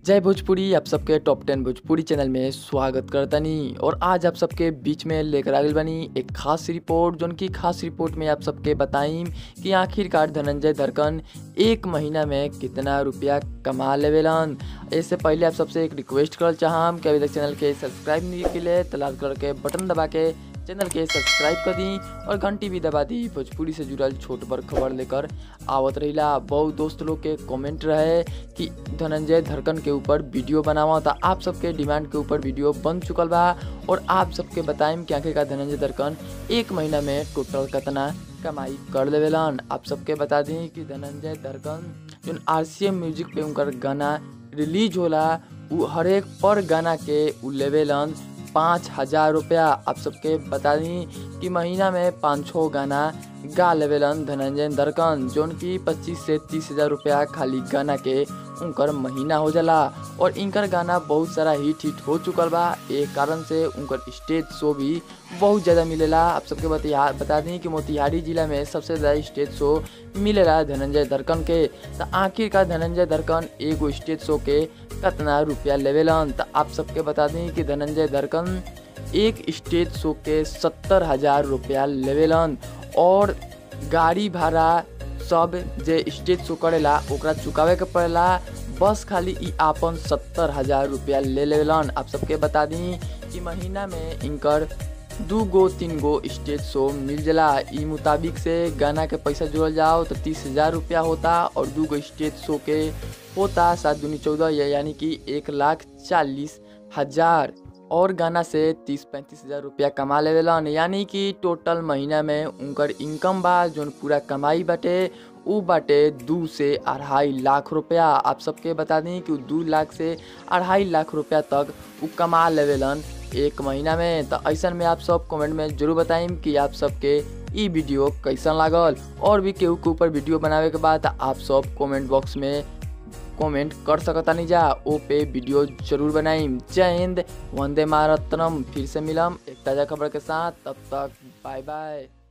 जय भोजपुरी आप सबके टॉप टेन भोजपुरी चैनल में स्वागत करतनी और आज आप सबके बीच में लेकर आगल बनी एक खास रिपोर्ट जोन की खास रिपोर्ट में आप सबके बताइम कि आखिरकार धनंजय धरकन एक महीना में कितना रुपया कमा लेवेलन इससे पहले आप सबसे एक रिक्वेस्ट करल चाहम कि अभी तक चैनल के सब्सक्राइब नहीं किले तो लाल कलर के बटन दबा के चैनल के सब्सक्राइब कर दी और घंटी भी दबा दी भोजपुरी से जुड़ल छोट बड़ खबर लेकर आवत रहिला बहुत दोस्त लोग के कमेंट रहे कि धनंजय धरकन के ऊपर वीडियो बनावा तो आप सबके डिमांड के ऊपर वीडियो बन चुकल बा और आप सबके बताइम कि आखिरकार धनंजय धरकन एक महीना में टोटल कितना कमाई कर लेवेलन आप सबके बता दी कि धनंजय धरकन जो आर सी एम म्यूजिक पे उनकर गाना रिलीज होला उ हरेक पर गाना के उ लेवेलन पाँच हजार रुपया आप सबके बता दी कि महीना में पाँच छः गाना गा लेवेलन धनंजय दरकन जोन की पच्चीस से तीस हजार रुपया खाली गाना के उनकर महीना हो जाला और इनकर गाना बहुत सारा हिट हिट हो चुकल बा एक कारण से उनकर स्टेज शो भी बहुत ज़्यादा मिलेला आप सबके बतिहा बता दी कि मोतिहारी जिला में सबसे ज़्यादा स्टेज शो मिलेला धनंजय दरकन के तो आखिरकार धनंजय दरकन एगो स्टेज शो के कितना रुपया लेवेलन तो आप सबके बता दी कि धनंजय दरकन एक स्टेज शो के सत्तर हजार रुपया लेवेलन और गाड़ी भाड़ा सब जे स्टेज शो करेला ओकरा चुकावे के पड़ेला बस खाली ई आपन सत्तर हजार रुपया ले लेवेलन आप सबके बता दी कि महीना में इनकर दू गो तीन गो स्टेज शो मिल जाला ई मुताबिक से गाना के पैसा जोड़ल जाओ तो तीस हजार रुपया होता और दू गो स्टेज शो के होता सात दूनी चौदह यानी कि एक लाख चालीस हजार और गाना से तीस पैंतीस हजार रुपया कमा लेवेलन यानी कि टोटल महीना में उनकर इनकम बा जोन पूरा कमाई बाटे उ बाटे दू से अढ़ाई लाख रुपया आप सबके बता दी कि दू लाख से अढ़ाई लाख रुपया तक उ कमा लेवेलन एक महीना में तो ऐसा में आप सब कमेंट में जरूर बताइम कि आप सबके ई वीडियो कैसन लागल और भी केहू के ऊपर वीडियो बनावे के बाद आप सब कमेंट बॉक्स में कमेंट कर सकतानी जा ओ पे वीडियो जरूर बनाइम जय हिंद वंदे मातरम फिर से मिलम एक ताज़ा खबर के साथ तब तक बाय बाय